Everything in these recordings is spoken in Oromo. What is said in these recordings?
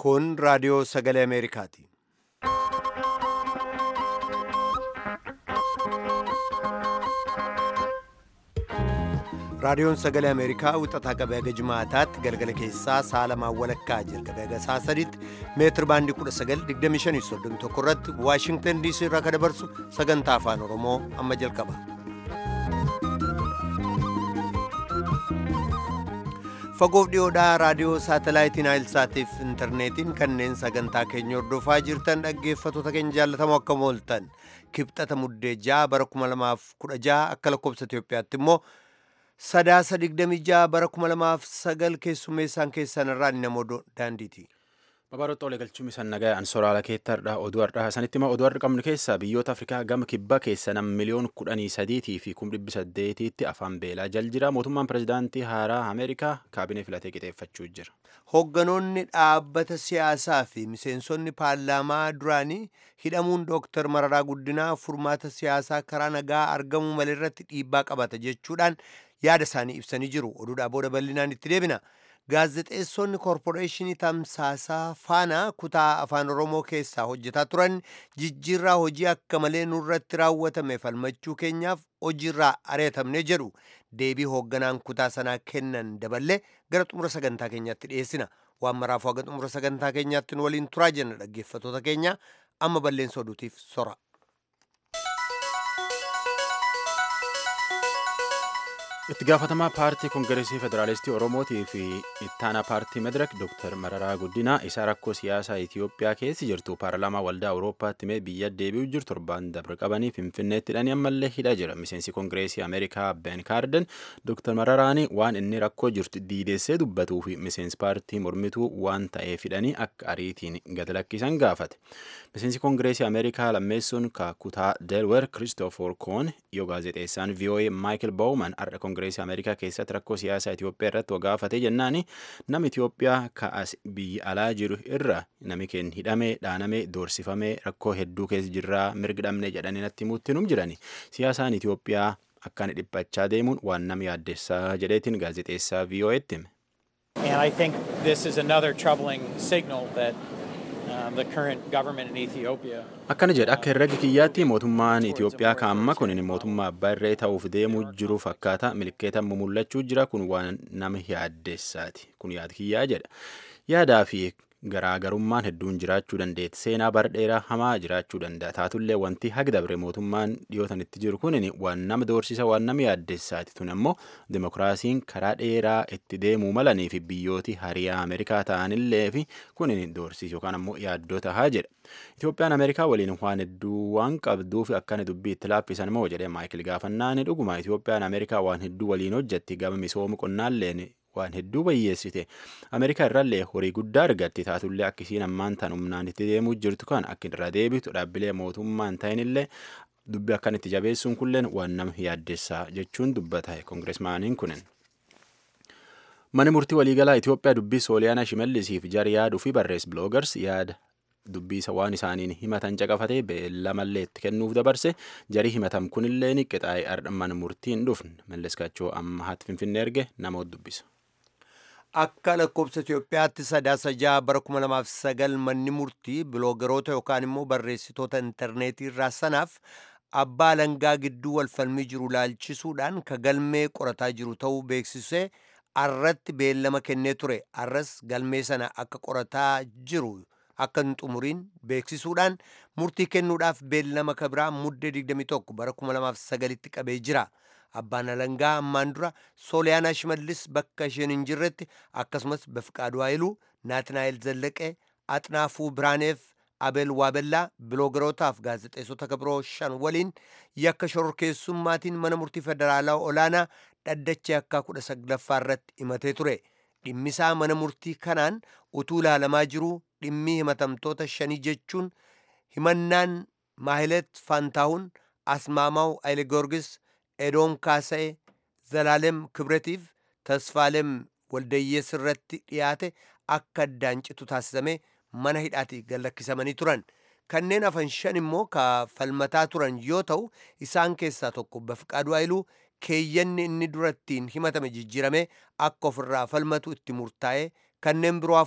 Kun raadiyoo sagalee Ameerikaati. Raadiyoon sagalee Ameerikaa wixataa qabee haga jimaataatti galgala keessaa sa'a lamaan walakkaa jalqabee haga sa'a sadiitti meetir baandii 1925 irratti Waashingtan DC irraa kan dabarsu sagantaa afaan Oromoo amma jalqaba. Fagoof dhiyoodhaa raadiyoo saatalaayitiin Naayilsaatiif intarneetiin kanneen sagantaa keenya hordofaa jirtan dhaggeeffattoota keenya jaallatamoo akkam ooltan kibxata muddee ja'a bara 2016 akka lakkoobsa Itoophiyaatti immoo sadaasa 26 bara 2009 keessummeessaan keessan irraa namoo daandiiti. Babaroota olee galchuun isaan nagaa ansoraala keettaadha oduu har'aa sanitti immoo oduu har'a qabnu keessaa biyyoota Afrikaa gama kibba keessa nam miliyoon kudhanii sadiitii fi kum dhibbi saddeetiitti afaan beelaa jal jira mootummaan pirezidaantii haaraa Ameerikaa kaabinee filatee qixeeffachuu jira. Hoogganoonni dhaabbata siyaasaa fi miseensonni paarlaamaa duraanii hidhamuun Dooktar Mararaa Guddinaa furmaata siyaasaa karaa nagaa argamuu malee irratti dhiibbaa qabata jechuudhaan yaada isaanii ibsanii jiru. Oduudhaa booda bal'inaan itti deebina. Gaazexeessonni koorporeeshinii tamsaasaa faana kutaa afaan Oromoo keessaa hojjetaa turan jijjiirraa hojii akka malee nurratti raawwatame falmachuu keenyaaf hojiirraa areetamne jedhu deebii hoogganaan kutaa sanaa kennan daballee gara xumura sagantaa keenyaatti dhiyeessina. Waan maraafuu haga xumura sagantaa keenyaatti nu waliin turaa jenna dhaggeeffattoota keenya amma balleessa oduutiif sora. itti gaafatamaa paartii koongireesii federaalistii oromootii fi ittaanaa paartii madirak dooktar mararaa guddinaa isaa rakkoo siyaasaa itiyoophiyaa keessi jirtu paarlaamaa waldaa awuroopaatti mee biyya deebi'u jiru torbaan dabre qabanii finfinneetti hidhanii ammallee hidhaa jira miseensi koongireesii ameerikaa ben kaarden dooktar mararaanii waan inni rakkoo jirtu diideessee dubbatuu fi miseensi paartii mormituu waan ta'eef hidhanii akka ariitiin gad lakkisan gaafate miseensi koongireesii ameerikaa lammeessuun kutaa delwer kiristoofor koon yoo gaazexeessaan voa maayikil baawuman har'a koongireesii ameerikaa keessatti rakkoo siyaasaa Itoophiyaa irratti wagaafatee jennaani nama Itoophiyaa ka'as biyya alaa jiru irra nami keenya hidhamee dhaanamee doorsifamee rakkoo hedduu keessa jirraa mirgi dhabne jedhanii natti himuutti num jirani siyaasaan Itoophiyaa akkaan dhiphachaa deemuun waan nama yaaddessaa jedheetiin gaazexeessaa VOA'tti hime. And I think this is another troubling signal that um, the current government in Ethiopia akkana jedha akka herrega kiyyaatti mootummaan Itoophiyaa kaamma kun mootummaa abbaa irree ta'uuf deemuu jiru fakkaata milkeeta mul'achuu jira kun waan nama yaaddessaati kun yaad kiyyaa jedha yaadaa fi garaagarummaan hedduun jiraachuu dandeetti seenaa bara dheeraa hamaa jiraachuu danda'a taatullee wanti haga dabre mootummaan dhiyootan itti jiru kun waan nama doorsisa waan nama yaaddessaati tun ammoo dimokiraasiin karaa dheeraa itti deemuu malanii fi biyyooti hariyaa ameerikaa ta'anillee fi kun doorsiisa yookaan ammoo yaaddoo tahaa jedha itoophiyaan ameerikaa waliin waan hedduu waan qabduuf akkana dubbii itti laaffisan moo jedhee maayikil gaafannaan dhuguma itoophiyaan ameerikaa waan hedduu waliin hojjetti gama misooma qonnaalleen waan hedduu bayyeessite ameerikaa irraallee horii guddaa argatti taatullee akkisiin ammaan tan humnaan itti deemuu jirtu kan akka irra deebitu dhaabbilee mootummaan ta'inillee dubbi akkan itti jabeessuun kulleen waan nama yaaddessaa jechuun dubbata koongireesmaaniin kunin. Mani murtii waliigalaa Itoophiyaa dubbii Sooliyaanaa Shimallisiif jar yaaduu fi barrees biloogars yaada dubbiisa waan isaaniin himatan caqafatee beellamallee itti kennuuf dabarse jarii himatam kunillee ni qixaa'ee ardhamman murtiin dhufne malleskaachoo amma haati finfinnee erge namoota dubbisa. Akka lakkoobsa Itoophiyaatti sadaasa ja'a bara 2009 manni murtii biloogaroota yookaan immoo barreessitoota intarneetii irraa sanaaf abbaa alangaa gidduu walfalmii jiru laalchisuudhaan ka galmee qorataa jiru ta'uu beeksisee arratti beellama kennee ture arras galmee sana akka qorataa jiru akka hin xumuriin beeksisuudhaan murtii kennuudhaaf beellama kabiraa muddee 21 bara 2009tti qabee jira. Abbaan alangaa ammaan dura Sooliyaanaa Shimallis bakka isheen hin jirretti akkasumas Bafqaaduu Haayiluu, Naatinaa'el Zallaqee, Axnaafuu Biraaneef, Abeel Waabellaa biloogarootaaf gaazexeessota kabiroo shan waliin yakka shororkeessummaatiin mana murtii federaalaa olaanaa dhaddachee akka kudha saglaffaa irratti himatee ture. Dhimmisaa mana murtii kanaan utuu ilaalamaa jiruu dhimmi himatamtoota shanii jechuun himannaan Maahilet Faantaahun, Asmaamaw Ayle Goorgis, Edoom Kaasa'ee, Zalaalem Kibretiif Tasfaalem Waldayyees irratti dhiyaate akka addaan citu taasisame mana hidhaatti gallakkisamanii turan. Kanneen hafan shan immoo ka falmataa turan yoo ta'u isaan keessaa tokko Bafqaaduu Haayiluu keeyyanni inni durattiin himatame jijjiirame akka ofirraa falmatu itti murtaa'e kanneen biroo afur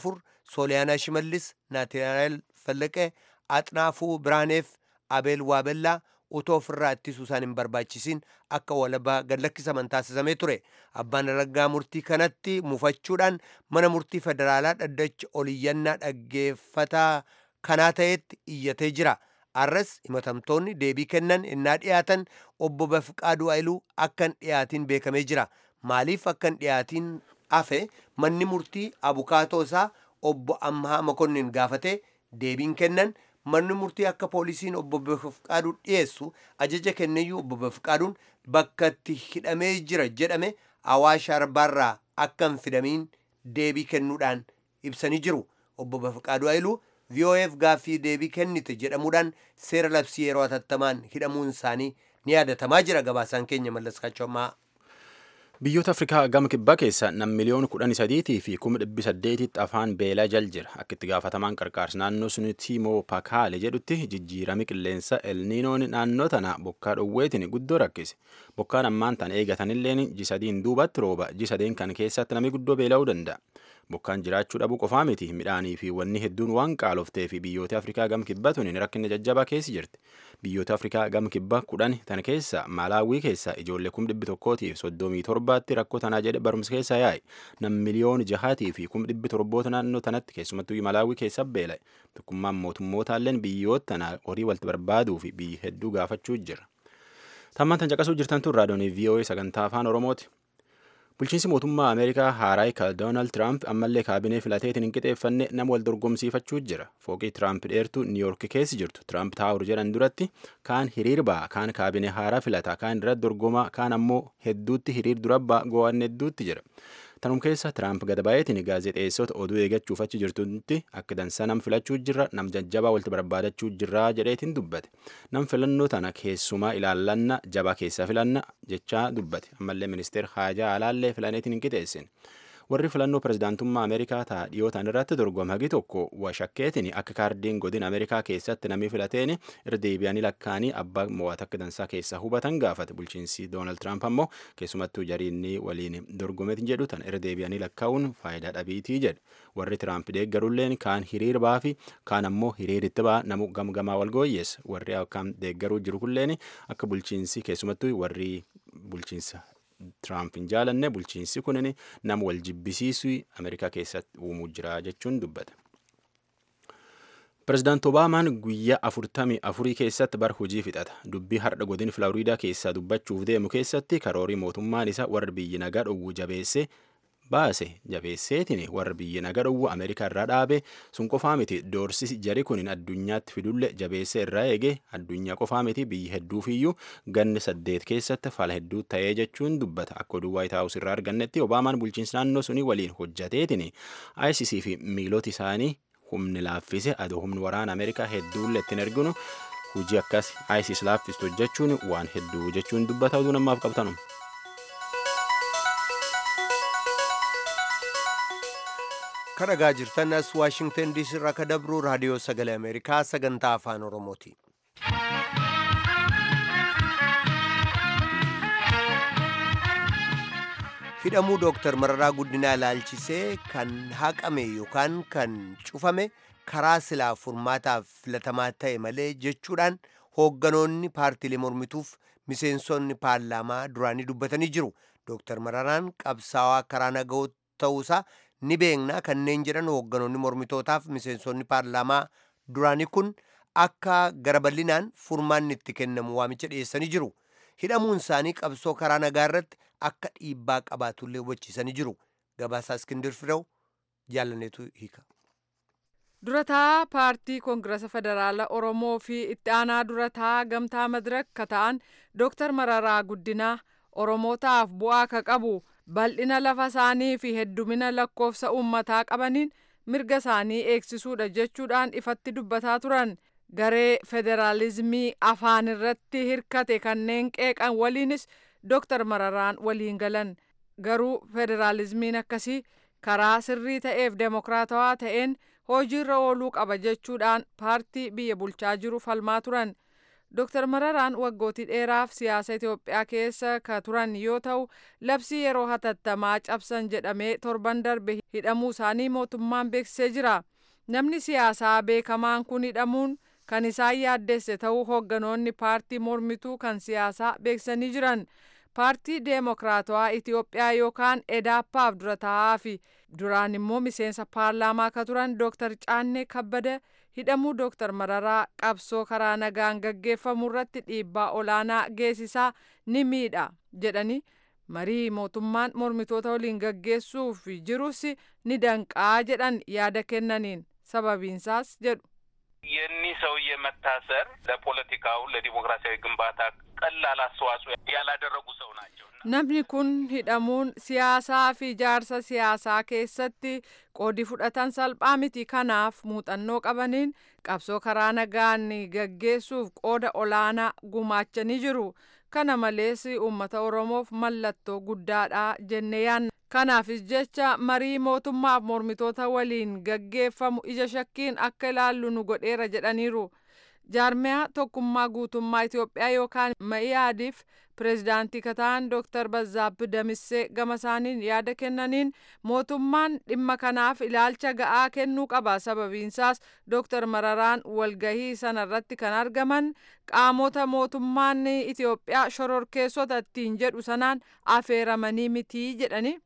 sooliyaanaa shimallis naatinaayil fallaqee axnaafuu biraaneef abeel waabellaa utoo ofirraa ittisuu isaan hin barbaachisin akka walabaa gadlakkisaman taasisamee ture abbaan alangaa murtii kanatti mufachuudhaan mana murtii federaalaa dhaddacha oliyyannaa dhaggeeffataa kanaa ta'etti iyyatee jira arras himatamtoonni deebii kennan innaa dhiyaatan obbo Bafqaaduu Ayiluu akka hin dhiyaatin beekamee jira maaliif akka hin dhiyaatin hafe manni murtii abukaatoo isaa obbo Amhaa Makonnin gaafate deebiin kennan manni murtii akka poolisiin obbo Bafqaaduu dhiyeessu ajaja kenneyyuu obbo Bafqaaduun bakka itti hidhamee jira jedhame awaash arbaarraa akka hin fidamiin deebii kennuudhaan ibsanii jiru obbo Bafqaaduu Ayiluu VOF gaaffii deebii kennite jedhamuudhaan seera labsii yeroo hatattamaan hidhamuun isaanii ni yaadatamaa jira gabaasaan keenya mallaskaachoomaa. Biyyoota Afrikaa gama kibbaa keessa nam miliyoona kudhanii sadiitii fi kuma dhibbi saddeetitti afaan beelaa jal jira. Akka itti gaafatamaan qarqaarsa naannoo sun Tiimoo Pakaale jedhutti jijjiirami qilleensa elniinoon naannoo tana bokkaa dhowweetiin guddoo rakkise. Bokkaan ammaan tan eegatanilleen jisadiin duubatti rooba jisadeen kan keessatti namni guddoo beela'uu danda'a. Bokkaan jiraachuu dhabuu qofaa miti midhaanii fi wanni hedduun waan qaaloftee fi biyyoota Afrikaa gama kibbaa tuniin rakkinni jajjabaa keessi jirti. Biyyoota Afrikaa gama kibbaa kudhan tan keessa Maalaawii keessa ijoollee kum dhibbi tokkootiif soddomii torbaatti rakkoo tanaa jedhe barumsa keessa yaa'e. Nam miliyoona jahaatii fi kum dhibbi torboota naannoo tanatti keessumattuu Maalaawii keessa beela'e. Tokkummaan mootummootalleen biyyoota tanaa horii walitti barbaaduu fi biyyi hedduu gaafachuu jira. Tammaan tan caqasuu jirtan tun raadiyoonii VOA sagantaa afaan Oromooti. Bulchiinsi mootummaa Ameerikaa haaraa kan Doonaald Tiraamp ammallee kaabinee filateetiin hin qixeeffanne nama wal dorgomsiifachuu jira. Fooqii Tiraamp dheertuu Niiyork keessa jirtu Tiraamp taa'ur jedhan duratti kaan hiriir ba'a, kaan kaabinee haaraa filata, kaan irratti dorgomaa, kaan ammoo hedduutti hiriir dura ba'a, go'aan hedduutti jira. Tanum keessa Tiraamp gada baay'eetiin gaazexeessota oduu eeggachuuf achi jirtutti akka dansaa nam filachuu jirra, nam jajjabaa walitti barbaadachuu jirra jedheetiin dubbate. Nam filannoo tana keessumaa ilaallanna jabaa keessaa filanna jechaa dubbate. Ammallee ministeer Haajaa Alaallee filaneetiin hin qixeessin. Warri filannoo pirezidaantummaa Ameerikaa ta'a dhiyootaan irratti dorgome hagi tokko washakkeetiin akka kaardiin godina Ameerikaa keessatti namni filateen irra deebi'anii lakkaanii abbaa mo'ata akka dansaa keessaa hubatan gaafate. Bulchiinsi Doonaald Tiraamp ammoo keessumattuu jariinni waliin dorgomeetiin jedhu tan irra deebi'anii lakkaa'uun faayidaa dhabiitii jedhe. Warri Tiraamp deeggarulleen kaan hiriir ba'aa fi kaan ammoo hiriiritti ba'a namu gamgamaa wal gooyyeessa. Warri akkaan deeggaruu jiru kulleen akka bulchiinsi keessumattuu warri bulchiinsa Tiraamp hin jaalanne bulchiinsi kunin nama wal jibbisiisu Ameerikaa keessatti uumuu jira jechuun dubbata. Pireezidaant Obaamaan guyyaa afurtamii afurii keessatti bar hojii fixata. Dubbii har'a godin Filaariidaa keessaa dubbachuuf deemu keessatti karoorii mootummaan isaa warra biyyi nagaa dhowwu jabeesse baase jabeesseetiin warra biyyi nagaa dhowwu Ameerikaa irraa dhaabe sun qofaa miti doorsi jari kunin addunyaatti fidulle jabeessee irraa eege addunyaa qofaa miti biyyi hedduufiyyuu ganni saddeet keessatti fala hedduu ta'ee jechuun dubbata akka oduu waayit haawus irraa argannetti obaamaan bulchiinsa naannoo sunii waliin hojjateetiin ICC fi miilota isaanii humni laaffise adoo humni waraana Ameerikaa hedduulle ittiin erginu hojii akkas ICC laaffistu hojjechuun waan hedduu jechuun dubbata oduu namaaf qabtanu. kan dhagaa jirtan as waashingtan diisii irraa ka dabru raadiyoo sagalee ameerikaa sagantaa afaan oromooti hidhamuu dooktar mararaa guddinaa ilaalchisee kan haqame yookaan kan cufame karaa silaa furmaataaf filatamaa ta'e malee jechuudhaan hoogganoonni paartiilee mormituuf miseensonni paarlaamaa duraanii dubbatanii jiru dooktar mararaan qabsaawaa karaa nagahoo ta'uusaa ni beekna kanneen jedhan hoogganoonni mormitootaaf miseensonni paarlaamaa duraanii kun akka gara bal'inaan furmaanni itti kennamu waamicha dhiyeessanii jiru hidhamuun isaanii qabsoo karaa nagaa irratti akka dhiibbaa qabaatullee hubachiisanii jiru gabaasaa iskindir firew jaallaneetu hiika. durataa paartii koongirasa federaala oromoo fi itti aanaa durataa gamtaa madirak ta'an dooktar mararaa guddinaa oromootaaf bu'aa ka qabu bal'ina lafa isaanii fi heddumina lakkoofsa uummataa qabaniin mirga isaanii eegsisuudha jechuudhaan ifatti dubbataa turan garee federaalizimii afaan irratti hirkate kanneen qeeqan waliinis dooktar mararaan waliin galan garuu federaalizimiin akkasii karaa sirrii ta'eef demokraatawaa ta'een hojiirra ooluu qaba jechuudhaan paartii biyya bulchaa jiru falmaa turan Dr. Mararaan waggootii dheeraaf siyaasa Itoophiyaa keessa ka turan yoo ta'u labsii yeroo hatattamaa cabsan jedhamee torban darbe hidhamuu isaanii mootummaan beeksisee jira. Namni siyaasaa beekamaan kun hidhamuun kan isaan yaaddesse ta'uu hoogganoonni paartii mormituu kan siyaasaa beeksisanii jiran. Paartii Deemokiraatawaa Itoophiyaa yookaan EDAPAaf dura taa'aa fi duraan immoo miseensa paarlaamaa ka turan Dr. Caannee Kabbada hidhamuu Dr. Mararaa qabsoo karaa nagaan gaggeeffamu irratti dhiibbaa olaanaa geessisaa ni miidha jedhanii marii mootummaan mormitoota waliin gaggeessuuf jirus ni danqaa jedhan yaada kennaniin sababiinsaas jedhu. የኒህ ሰውዬ መታሰር ለፖለቲካው ለዲሞክራሲያዊ ግንባታ ቀላል አስተዋጽኦ ያላደረጉ ሰው ናቸው። Namni kun hidhamuun siyaasaa fi ijaarsa siyaasaa keessatti qoodi fudhatan salphaa miti. Kanaaf muuxannoo qabaniin qabsoo karaa nagaan gaggeessuuf qooda olaanaa gumaachanii jiru. Kana malees uummata Oromoof mallattoo guddaadha jennee yaadna. Kanaafis jecha marii mootummaaf mormitoota waliin gaggeeffamu ija shakkiin akka ilaallu nu godheera jedhaniiru. jaarmiyaa tokkummaa guutummaa Itoophiyaa yookaan ma'iyaadiif pireezidaantii kataan Dr. Bazaabbi Damissee gama isaaniin yaada kennaniin mootummaan dhimma kanaaf ilaalcha ga'aa kennuu qaba. Sababiinsaas Dr. Mararaan walgahii sanarratti kan argaman qaamota mootummaan Itoophiyaa shororkeessota ittiin jedhu sanaan affeeramanii miti jedhani.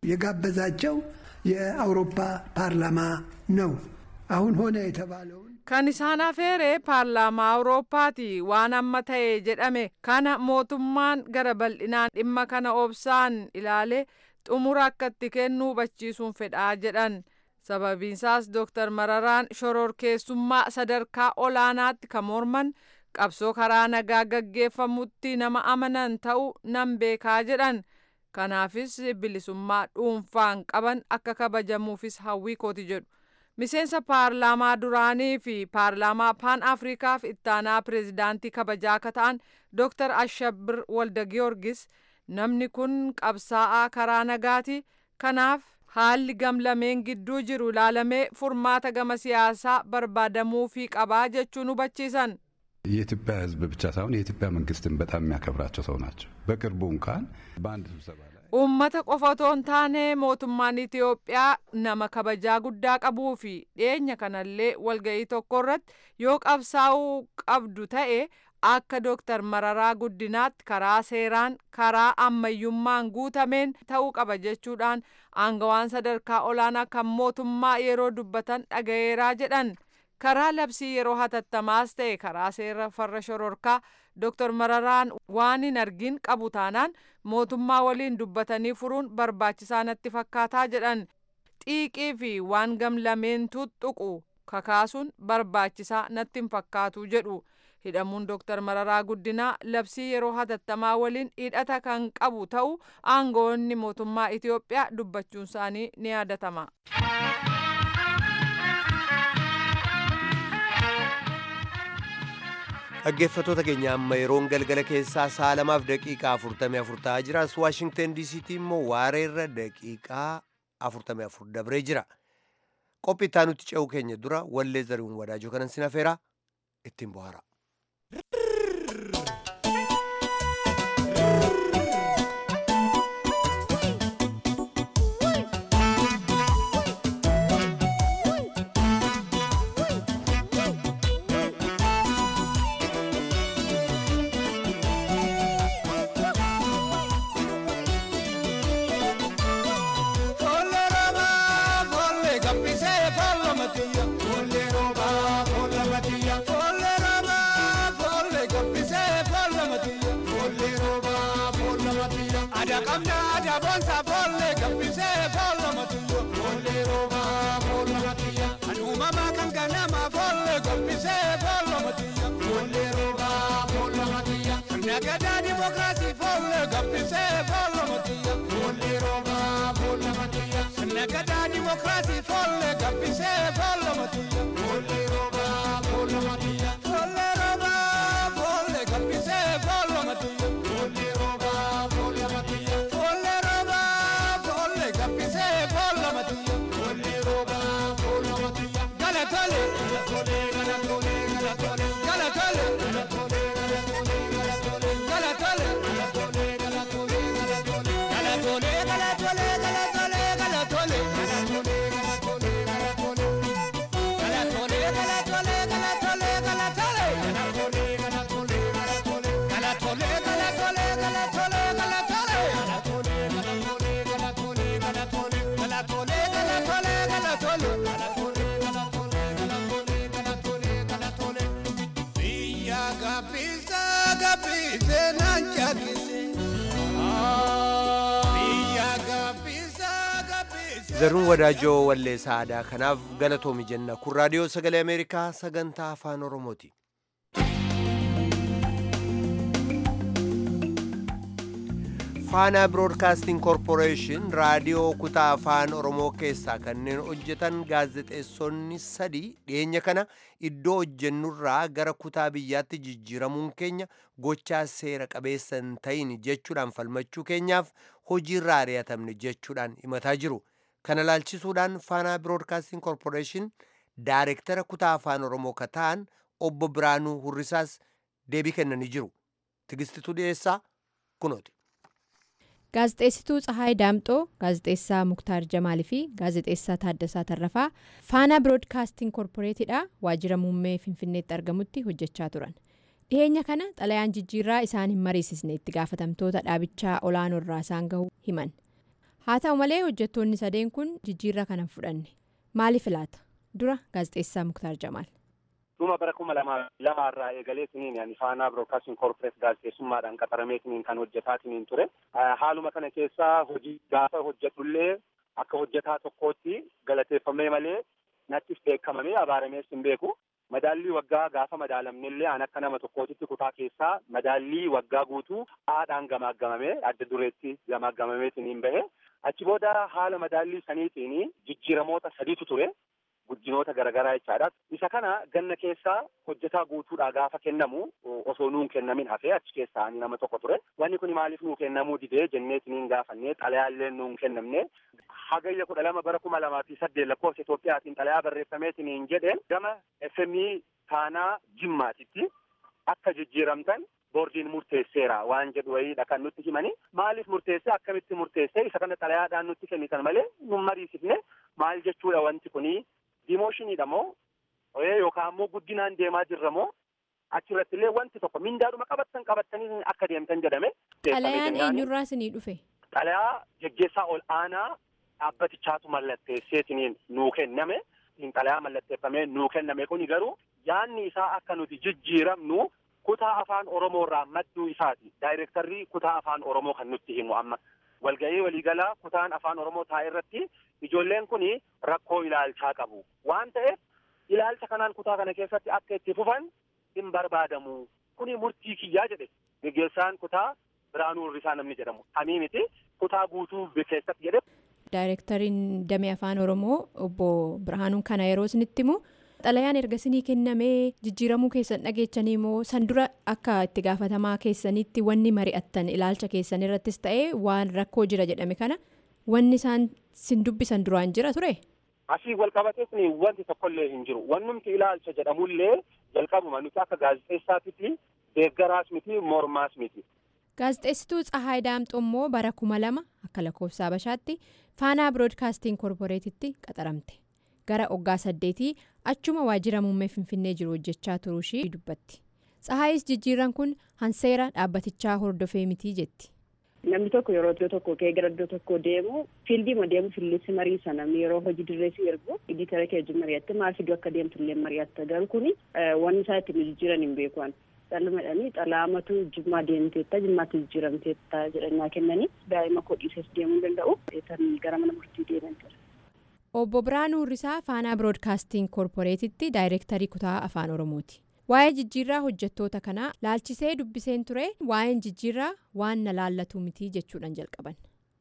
የጋበዛቸው የአውሮፓ ፓርላማ ነው። አሁን ሆነ የተባለውን Kan isaan afeere paarlaamaa Awurooppaati waan amma ta'e jedhame kana mootummaan gara bal'inaan dhimma kana obsaan ilaalee xumura akka itti kennu hubachiisuun fedhaa jedhan. Sababiinsaas Dooktar Mararaan shororkeessummaa sadarkaa olaanaatti kan morman qabsoo karaa nagaa gaggeeffamutti nama amanan ta'uu nan beekaa jedhan. Kanaafis bilisummaa dhuunfaan qaban akka kabajamuufis hawwii kooti jedhu. miseensa paarlaamaa duraanii fi paarlaamaa paan afrikaaf ittaanaa pireezidaantii kabajaa akka ta'an dooktar ashabir walda giyoorgis namni kun qabsaa'aa karaa nagaati kanaaf haalli gamlameen gidduu jiru ilaalamee furmaata gama siyaasaa barbaadamuufii qabaa jechuun hubachiisan. የኢትዮጵያ ሕዝብ ብቻ ሳይሆን የኢትዮጵያ መንግስትን በጣም የሚያከብራቸው ሰው ናቸው። በቅርቡ እንኳን በአንድ ስብሰባ ላይ Uummata qofa otoo hin taane mootummaan Itoophiyaa nama kabajaa guddaa qabuu fi dhiyeenya kanallee walga'ii tokko irratti yoo qabsaa'uu qabdu ta'e akka Dooktar Mararaa Guddinaatti karaa seeraan karaa ammayyummaan guutameen ta'uu qaba jechuudhaan aangawaan sadarkaa olaanaa kan mootummaa yeroo dubbatan dhagayeeraa jedhan. karaa labsii yeroo hatattamaas ta'e karaa seera farra shororkaa Dr. Mararaan waan hin argin qabu taanaan mootummaa waliin dubbatanii furuun barbaachisaa natti fakkaataa jedhan xiiqii fi waan gamlameen tuttuqu kakaasuun barbaachisaa natti hin fakkaatu jedhu. hidhamuun Dr. Mararaa Guddinaa labsii yeroo hatattamaa waliin hidhata kan qabu ta'uu aangoonni mootummaa Itoophiyaa dubbachuun isaanii ni yaadatama. dhaggeeffatoota keenya amma yeroon galgala keessaa sa'a lamaaf daqiiqaa afurtamii afur ta'aa jira as waashingten diisiitti immoo waareerra daqiiqaa afurtamii afur dabree jira qophii itti aanutti ce'uu keenya dura wallee zari'uun wadaajoo kanan sin afeera ittiin bohaara. Nagada demokrasi folle gabbise folle matiya folle roba folle matiya Nagada demokrasi folle gabbise folle matiya folle roba folle matiya folle roba folle gabbise folle matiya folle roba folle matiya folle roba folle gabbise folle matiya folle roba folle matiya Galatole galatole galatole galatole galatole galatole zaruun wadaajoo walleessaa aadaa kanaaf galatoomi jenna kun raadiyoo sagalee ameerikaa sagantaa afaan oromooti faanaa biroodkaasting koorporeeshin raadiyoo kutaa afaan oromoo keessaa kanneen hojjetan gaazexeessonni sadii dhiyeenya kana iddoo hojjennurraa gara kutaa biyyaatti jijjiiramuun keenya gochaa seera qabeessa hin ta'in jechuudhaan falmachuu keenyaaf hojiirraa ari'atamne jechuudhaan himataa jiru kana laalchisuudhaan faanaa biroodkaasting koorporeeshin daayirektara kutaa afaan oromoo ka ta'an obbo biraanuu hurrisaas deebii kennanii jiru tigistituu dhiyeessaa kunooti. gaazexeessituu Tsahaay Daamxoo, gaazexeessaa Muktaar Jamaalii fi gaazexeessaa Taaddasaa Tarrafaa faanaa biroodkaastiin koorporeetidha waajjira muummee Finfinneetti argamutti hojjechaa turan. Dhiyeenya kana xalayaan jijjiirraa isaan hin mariisisne itti gaafatamtoota dhaabichaa olaanoo irraa isaan gahu himan. Haa ta'u malee hojjettoonni sadeen kun jijjiirraa kana fudhanne. Maaliif laata? Dura gaazexeessaa Muktaar Jamaal. dhuma bara kuma lama lamaarraa eegalee siniin ani faanaa biroodkaastiin koorporeet gaazexeessummaadhaan qaxaramee siniin kan hojjetaa siniin ture haaluma kana keessaa hojii gaafa hojjedhullee akka hojjetaa tokkootti galateeffamee malee nattis beekamamee abaaramees hin beeku madaallii waggaa gaafa madaalamnellee an akka nama tokkootitti kutaa keessaa madaallii waggaa guutuu haadhaan gamaaggamamee adda dureetti gamaaggamamee siniin bahe achi booda haala madaallii saniitiin jijjiiramoota sadiitu ture. Guddinoota garaagaraa jechaadha. Isa kana ganna keessaa hojjetaa guutuudhaa gaafa kennamu osoo nuun kennamin hafee achi keessaa nama tokko ture. Wanni kun maaliif nuu kennamuu didee jenneetiniin gaafannee xalayaallee nuun kennamne. Hagayya kudha lama bara kuma lamaa fi saddeet lakkoofsa Itoophiyaatiin xalayaa barreeffameetiniin jedheen gama FMI taanaa jimmaatitti akka jijjiiramtan boordiin murteesseera waan jedhu wayiidha kan nutti himani. Maaliif murteessee akkamitti murteessee isa kana xalayaadhaan nutti kennitan malee nun mariisifne maal jechuudha wanti kunii. Dimooshinidha moo yookaan immoo guddinaan deemaa jirra moo achirratti illee wanti tokko mindaadhuma qabattan qabattanii akka deemtan jedhame. Xalayaan eenyurraa isinii dhufe? Xalayaa geggeessaa ol aanaa dhaabbatichaatu mallatteesseetiniin nuu kenname. Xalayaa mallatteeffamee nuu kenname kuni garuu yaanni isaa akka nuti jijjiiramnu kutaa afaan Oromoo irraa madduu isaati. Daayirektarrii kutaa afaan Oromoo kan nutti himu amma. Walga'ii waliigalaa kutaan afaan Oromoo taa'e irratti ijoolleen kun rakkoo ilaalchaa qabu. Waan ta'eef ilaalcha kanaan kutaa kana keessatti akka itti fufan hin barbaadamu. Kuni murtii kiyyaa jedhe geggeessaan kutaa Biraanuu Hirrisaa namni jedhamu. Hamii miti kutaa guutuu keessatti jedhe. Daayirektariin damee afaan Oromoo obbo Birhaanuun kana yeroo isinitti himu xalayaan erga isinii kennamee jijjiiramuu keessan dhageechanii moo san dura akka itti gaafatamaa keessanitti wanni mari'attan ilaalcha keessan irrattis ta'ee waan rakkoo jira jedhame kana wanni isaan sin dubbisan duraan jira ture. Asii wal qabatees wanti tokkollee hin jiru. Wannumti ilaalcha jedhamullee jalqabuma nuti akka gaazexeessaatitti deeggaraas miti mormaas miti. Gaazexeessituu Tsahaay Daamxoo immoo bara kuma lama akka lakkoofsa Habashaatti faanaa biroodkaastiin koorporeetitti qaxaramte. Gara waggaa saddeetii achuma waajjira muummee Finfinnee jiru hojjechaa turuu ishii dubbatti. Tsahaayis jijjiirran kun hanseera dhaabbatichaa hordofee mitii jetti. Namni tokko yeroo iddoo tokko ka'ee gara iddoo tokko deemu fiildiima deemu fiildiitti mariisa namni yeroo hojii dirreessi ergu iditara kee wajjin mari'atte maal fiduu akka deemtu illee mari'atta garuu kuni wanni isaa ittiin jijjiiran hin beekuan. Dhalmadhanii xalaamatu jimmaa deemteetta jimmaatti jijjiiramteetta jedhannaa kennanii daa'ima kodhiisas deemuu danda'u gara mana murtii deeman jira. Obbo Biraanuu Hirrisaa faanaa biroodkaastiin koorporeetitti daayirektarii kutaa afaan Oromooti. Waa'ee jijjiirraa hojjettoota kanaa laalchisee dubbiseen ture waa'een jijjiirraa waan na laallatu miti jechuudhaan jalqaban.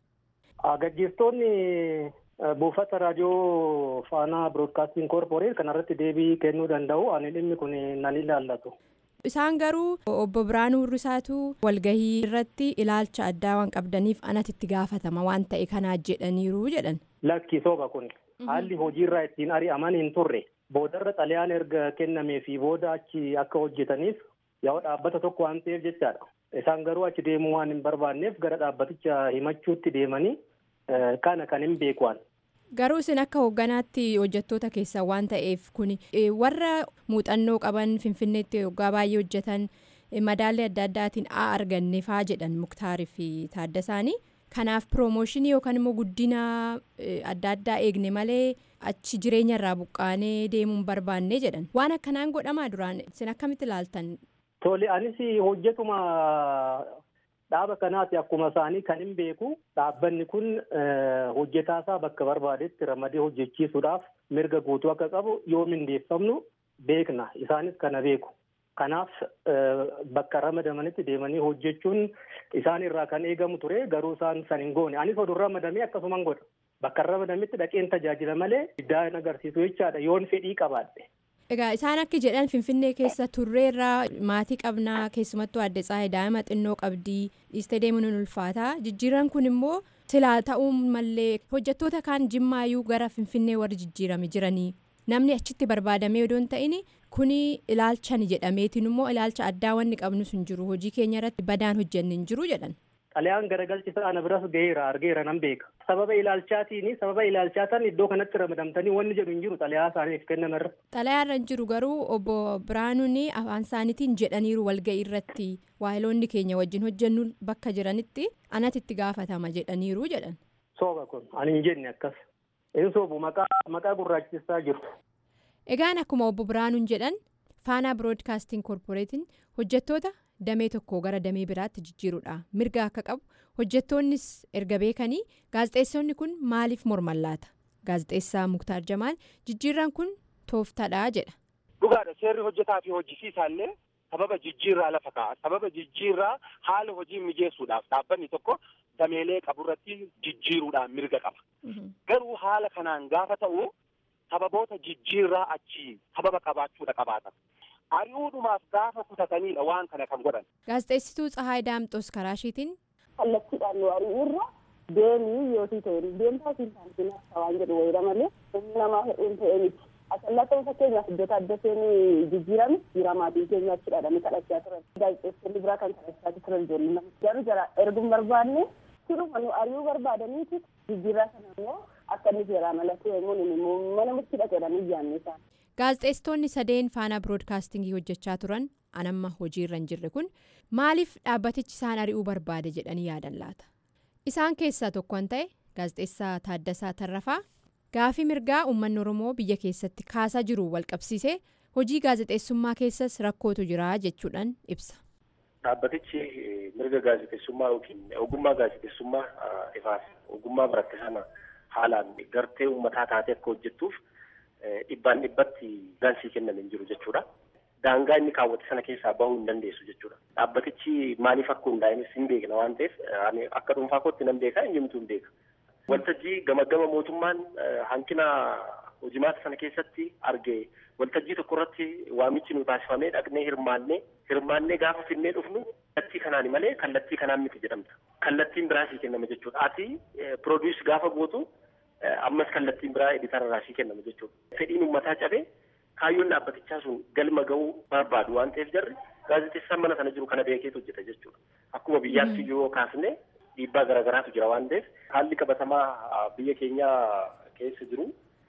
Gaggeessitoonni buufata raadiyoo faanaa biroodkaastiin koorporeet kanarratti deebii kennuu danda'u ani dhimmi kun nan ilaallatu. Isaan garuu obbo Biraanuu Hirrisaatu walgahii irratti ilaalcha addaa waan qabdaniif anatti itti gaafatama waan ta'e kanaa jedhaniiru jedhan. Lakki sooba kun haalli hojiirraa ittiin ari'aman hin turre boodarra xalayaan erga kennamee fi booda achi akka hojjetaniif yoo dhaabbata tokko waan ta'eef jechaadha. Isaan garuu achi deemuu waan hin barbaanneef gara dhaabbaticha himachuutti deemanii kana kan hin beekuwan. Garuu isin akka hoogganaatti hojjettoota keessaa waan ta'eef kun warra muuxannoo qaban finfinneetti waggaa baay'ee hojjetan madaalli adda addaatiin haa arganne faa jedhan muktaarii fi taaddasaanii kanaaf piroomooshinii yookaan immoo guddina adda addaa eegne malee achi jireenya irraa buqqaanee deemuu hin barbaanne jedhan waan akkanaan godhamaa duraan isin akkamitti ilaaltan. Tole anis hojjetuma Dhaaba kanaati akkuma isaanii kan hin beeku dhaabbanni kun hojjetaasaa bakka barbaadetti ramadee hojjechiisuudhaaf mirga guutuu akka qabu yoo mindeeffamnu beekna isaanis kana beeku. Kanaaf bakka ramadamanitti deemanii hojjechuun isaan irraa kan eegamu ture garuu isaan san hin goone anis oduu ramadamee akkasuman godha. Bakka ramadametti dhaqeen tajaajila malee diddaa agarsiisu jechaadha yoon fedhii qabaadhe. Egaa isaan akka jedhan Finfinnee keessa turreerraa maatii qabnaa keessumattuu adda tsaayii daa'ima xinnoo qabdii dhiistee deemuun ni ulfaata jijjiiran kun immoo silaa ta'uu mallee hojjettoota kaan jimmaayyuu gara Finfinnee warri jijjiirame jiranii namni achitti barbaadamee odoo hin ta'in kuni ilaalchan jedhameetiin immoo ilaalcha addaa wanni qabnu sun jiru hojii keenya irratti badaan hojjenne hin jiru jedhan. Xalayaan garagalchisa ana biras gaheera argeera nan beeka. Sababa ilaalchaatiin sababa ilaalchaatan iddoo kanatti ramadamtanii wanni jedhu hin jiru xalayaa isaaniif kennamerra. Xalayaa irra hin jiru garuu obbo Biraanuun afaan isaaniitiin jedhaniiru walga'ii irratti waayiloonni keenya wajjin hojjennu bakka jiranitti anatti itti gaafatama jedhaniiru jedhan. Sooba kun ani hin jenne akkas. Inni soobu maqaa gurraachisaa jiru. Egaan akkuma obbo Biraanuun jedhan faanaa biroodkaastiin koorporeetiin hojjettoota damee tokko gara damee biraatti jijjiiruudha mirga akka qabu hojjettoonnis erga beekanii gaazexeessonni kun maaliif morman laata gaazexeessaa muktaar jamaal jijjiirran kun tooftaadha jedha. dhugaadha seerri hojjetaa fi hojjisiisaallee sababa jijjiirraa lafa kaa'a sababa jijjiirraa haala hojii mijeessuudhaaf dhaabbanni tokko dameelee qaburratti jijjiiruudhaan mirga qaba garuu haala kanaan gaafa ta'u sababoota jijjiirraa achi sababa qabaachuudha qabaata. ari'uudhumaaf gaafa kutatanidha waan kana kan godhan. Gaazexeessituu Tsahaay Daamxoos karaa isheetiin. Kallattiidhaan nu ari'uurra deemii yootii ta'e deemtaa fi saantiin akka waan jedhu wayira malee humni namaa hedduun ta'e miti. Asallaa ta'uu fakkeenyaaf iddoo adda seenii jijjiirame jira maatiin keenya achi dhadhanii kadhachaa turan. Gaazexeessonni biraa kan kadhachaa turan ijoollee nama. Garuu jara erguun barbaanne siruma nu ari'uu barbaadaniiti jijjiirraa sana immoo akka inni seeraan alatti immoo mana murtii dhaqeedhaan iyyaanne isaan. gaazexeessitoonni sadeen faanaa biroodkaastingii hojjechaa turan anamma hojiirra hin jirre kun maaliif dhaabbatichi isaan ari'uu barbaade jedhanii yaadan laata isaan keessaa tokko kan ta'e gaazexeessaa taaddasaa tarrafaa gaafii mirgaa uummanni oromoo biyya keessatti kaasaa jiru walqabsiisee hojii gaazexeessummaa keessas rakkootu jira jechuudhaan ibsa. dhaabbatichi mirga gaazexeessummaa yookiin ogummaa gaazexeessummaa ifaaf ogummaa baratte sana haalaan gartee uummataa taatee akka hojjettuuf. dhibbaan dhibbatti gaansii kenname hin jiru jechuudha. Daangaa inni kaawwate sana keessaa bahuu hin dandeessu jechuudha. Dhaabbatichi maaliif akka hundaa'enis hin beekna waan ta'eef akka dhuunfaa kootti nan beeka eenyumtuu hin beeka. Waltajjii gama gama mootummaan hanqina hojimaata sana keessatti arge waltajjii tokko irratti waamichi nu taasifamee dhaqnee hirmaannee hirmaannee gaafa finnee dhufnu kallattii kanaan malee kallattii kanaan miti jedhamta. Kallattiin biraasii kennama jechuudha. Ati piroodius gaafa gootu ammas kallattiin biraa editara raasii kennama jechuudha. Fedhiin uummataa cabee kaayyoon dhaabbatichaa sun galma ga'uu barbaadu waan ta'eef jarri gaazexeessaan mana sana jiru kana beekeetu hojjeta jechuudha. Akkuma biyyaatti yoo kaasne dhiibbaa garaagaraatu jira waan ta'eef haalli qabatamaa biyya keenya keessa jiru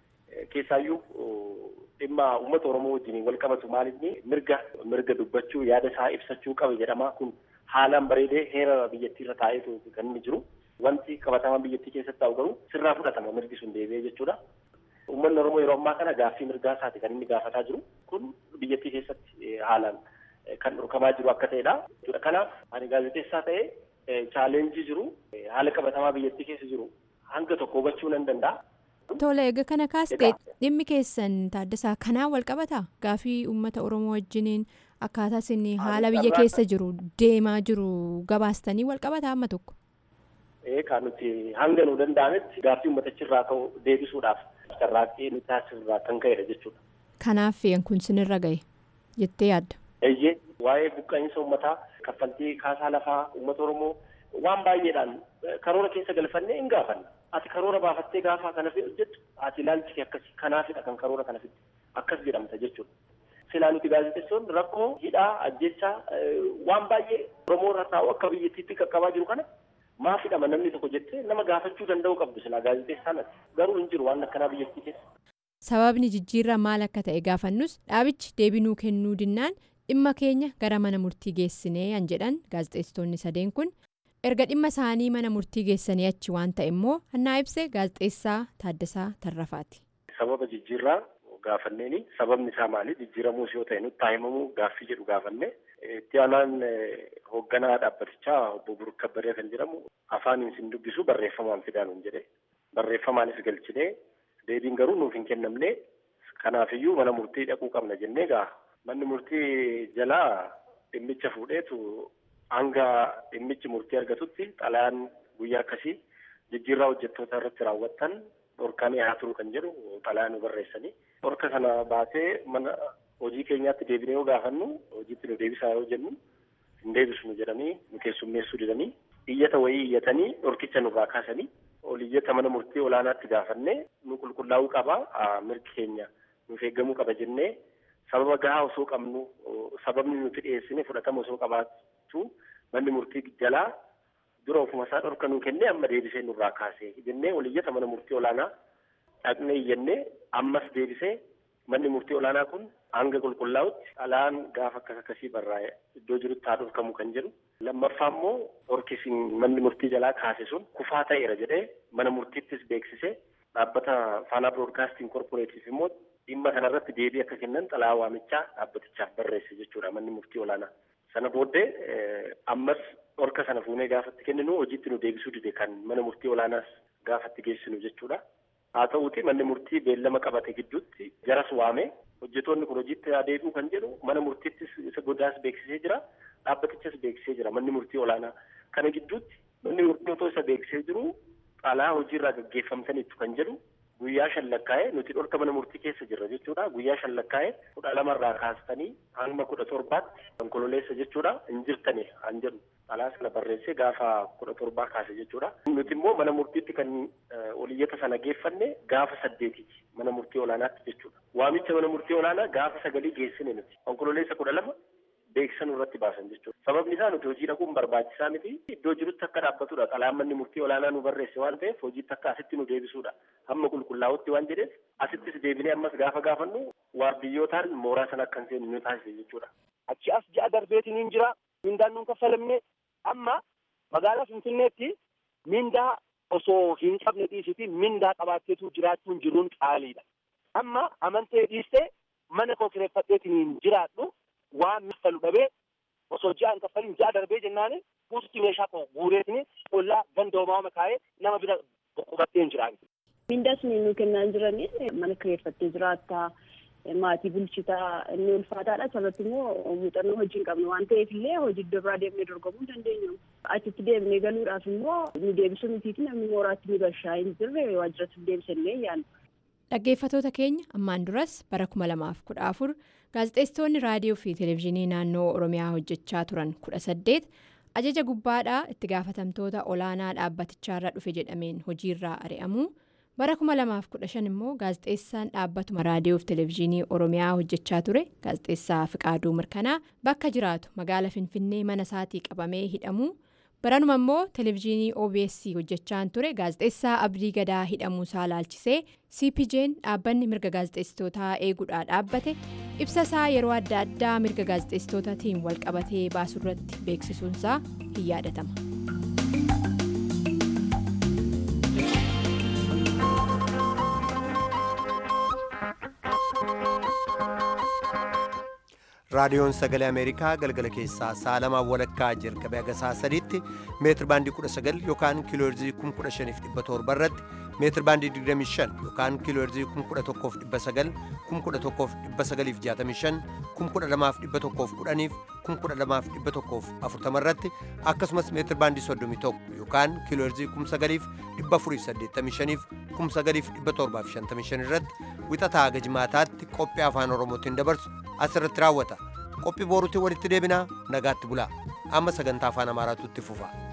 keessaayyuu dhimma uummata Oromoo wajjin wal qabatu maalinni mirga mirga dubbachuu yaada isaa ibsachuu qaba jedhamaa kun haalaan bareedee heera biyyattii irra taa'eetu kan inni jiru. Wanti qabatamaa biyyattii keessatti ta'u garuu sirraa fudhatama mirgi sun deebi'ee jechuudha. Uummanni Oromoo yeroo ammaa kana gaaffii mirgaa isaati kan inni gaafataa jiru. Kun biyyattii keessatti haalaan kan dhorkamaa jiru akka ta'edha. Kanaaf ani gaazexeessaa ta'ee chaaleenjii jiru haala qabatamaa biyyattii keessa jiru hanga tokko hubachuu nan danda'a. Tole egaa kana kaastee dhimmi keessan taaddasaa kanaan wal qabataa gaafii uummata Oromoo wajjiniin akkaataa isin haala biyya keessa jiru deemaa jiru gabaastanii wal qabataa amma tokko. kan nuti hanga nu danda'ametti gaaffii uummatichirraa ka'u deebisuudhaaf carraaqqii nuti taasisirraa kan ka'edha jechuudha. Kanaaf kun sinirra gahe jettee yaadda. Eeyyee waa'ee buqqa'iinsa uummataa kaffaltii kaasaa lafaa uummata Oromoo waan baay'eedhaan karoora keessa galfannee hin gaafanna. Ati karoora baafattee gaafa kana hojjettu ati ilaalchi akkasii kanaafidha kan karoora kana fidde akkas jedhamta jechuudha. Silaa nuti gaazexeessoon rakkoo hidhaa ajjechaa waan baay'ee Oromoo irra taa'u akka biyyattiitti qaqqabaa jiru kana maafidhama namni tokko jettee nama gaafachuu danda'u qabdu silaa gaazexeessaan ati garuu hin jiru waan akkanaa biyyattii keessa. Sababni jijjiirraa maal akka ta'e gaafannus dhaabichi deebinuu kennuu dinnaan dhimma keenya gara mana murtii geessinee an jedhan gaazexeessitoonni sadeen kun erga dhimma isaanii mana murtii geessanii achi waan ta'e immoo hannaa ibse gaazexeessaa Taaddasaa Tarrafaati. Sababa jijjiirraa gaafanneeni sababni isaa maali jijjiiramuus yoo ta'e nutti himamuu gaaffii jedhu gaafanne itti aanaan hoogganaa dhaabbatichaa obbo Buruk Kabbaree kan jedhamu afaaniin sin dubbisu barreeffamaan fidaa nuun jedhe barreeffamaanis galchinee deebiin garuu nuuf hin kennamne kanaafiyyuu mana murtii dhaquu qabna jennee gaa manni murtii jalaa dhimmicha fuudheetu hanga dhimmichi murtii argatutti xalayaan guyyaa akkasii jijjiirraa hojjettoota irratti raawwattan dhorkamee haa turu kan jedhu xalayaa nu barreessanii dhorka sana baasee mana hojii keenyaatti deebinee yoo gaafannu hojiitti nu deebisaa yoo jennu hin deebisnu jedhanii nu keessummeessuu didanii iyyata wayii iyyatanii dhorkicha nurraa kaasanii ol iyyata mana murtii olaanaatti gaafannee nu qulqullaa'uu qaba mirgi keenya nuuf eeggamuu qaba jennee sababa gahaa osoo qabnu sababni nuti dhiyeessine fudhatama osoo qabaatu manni murtii jalaa dura ofuma isaa dhorka nuu kennee amma deebisee nurraa kaasee jennee ol iyyata mana murtii olaanaa dhaqnee iyyannee ammas deebisee manni murtii olaanaa kun hanga qulqullaa'utti xalayaan gaafa akkas akkasii barraa'e iddoo jirutti haa dhorkamu kan jedhu lammaffaa immoo dhorkisiin manni murtii jalaa kaase sun kufaa ta'eera jedhee mana murtiittis beeksisee dhaabbata faanaa biroodkaastiin korporeetiif immoo dhimma kanarratti deebii akka kennan xalayaa waamichaa dhaabbatichaaf barreesse jechuudha manni murtii olaanaa. Sana booddee ammas dhorka sana fuunee gaafatti kenninu hojiitti nu deebisuu dide kan mana murtii olaanaas gaafatti geessinu jechuudha. Haa ta'uuti manni murtii beellama qabate gidduutti jaras waame hojjetoonni kun hojiitti deebi'u kan jedhu mana murtiittis isa godaas beeksisee jira dhaabbatichas beeksisee jira manni murtii olaanaa. Kana gidduutti manni murtii otoo isa beeksisee jiru xalayaa hojiirraa gaggeeffamtaniitu kan jedhu guyyaa shan lakkaa'ee nuti dhorka mana murtii keessa jirra jechuudha guyyaa shan lakkaa'ee kudha lamarraa kaastanii hanga kudha torbaatti konkololeessa jechuudha hin jirtani an jedhu xalayaa sana barreessee gaafa kudha torbaa kaase jechuudha nuti immoo mana murtiitti kan oliyyata sana geeffanne gaafa saddeetiiti mana murtii olaanaatti jechuudha waamicha mana murtii olaanaa gaafa sagalii geessine nuti konkololeessa kudha lama beeksisan irratti baasan jechuudha. Sababni isaa nuti hojii dhaquun barbaachisaa miti iddoo jirutti akka dhaabbatudha. Xalayaan manni murtii olaanaa nu barreesse waan ta'eef hojiitti akka asitti nu deebisuudha. Hamma qulqullaa'utti waan jedheef asittis deebinee ammas gaafa gaafannu waardiyyootaan mooraa sana akka hin seenne nu taasise jechuudha. Achi as ja'a darbeetiin hin jira. Mindaan nuun kaffalamne amma magaalaa Finfinneetti mindaa osoo hin qabne dhiisiti mindaa qabaatteetu jiraachuun jiruun qaaliidha. Amma amantee dhiistee mana koo kireeffadheetiin hin jiraadhu. waan kaffalu dhabee osoo ji'a hin kaffalin ji'a darbee jennaan guututti meeshaa koo guureetini ollaa ganda homaa kaa'ee nama bira qubattee hin jiraan. Mindaa sun nu kennaa jiranii mana kireeffattee jiraattaa maatii bulchitaa inni ulfaataadha sababni immoo muuxannoo hojii hin qabnu waan ta'eef illee hojii iddoo biraa deemnee dorgomuu hin dandeenyu. Achitti deemnee galuudhaaf immoo nu deebisuu mitiiti namni mooraatti nu gashaa hin jirre waajjiratti deebisannee yaadna. Dhaggeeffatoota keenya ammaan duras bara 2014 gaazexeessitoonni raadiyoo fi televezyiinii naannoo Oromiyaa hojjechaa turan 18 ajaja gubbaadhaa itti gaafatamtoota olaanaa dhaabbatichaarra dhufe jedhameen hojiirraa ari'amu bara 2015 immoo gaazexeessaan dhaabbatuma raadiyoo fi televezyiinii Oromiyaa hojjechaa ture gaazexeessaa Fiqaaduu Mirkanaa bakka jiraatu magaala Finfinnee mana isaatii qabamee hidhamu. baranuma immoo televezyiinii obs hojjechaan ture gaazexeessaa abdii gadaa hidhamuusaa laalchisee cpj'n dhaabbanni mirga gaazexeessitootaa eeguudhaa dhaabbate ibsa isaa yeroo adda addaa mirga gaazexeessitootaatiin walqabatee baasuurratti beeksisuunsaa hin yaadatama. raadiyoon sagalee ameerikaa galgala keessaa sa'a lamaa walakkaa jalqabee haga sa'a sadiitti meetir baandii 19 yookaan kiilooherzii 15700 irratti meetir baandii 25 yookaan kiilooherzii 11900 11965 12110 12140 irratti akkasumas meetir baandii 31 yookaan kiilooherzii 9485 9755 irratti wixataa haga jimaataatti qophii afaan oromootiin dabarsu asirratti raawwata qophii booruutiin walitti deebinaa nagaatti bulaa amma sagantaa afaan amaaraatu itti fufa.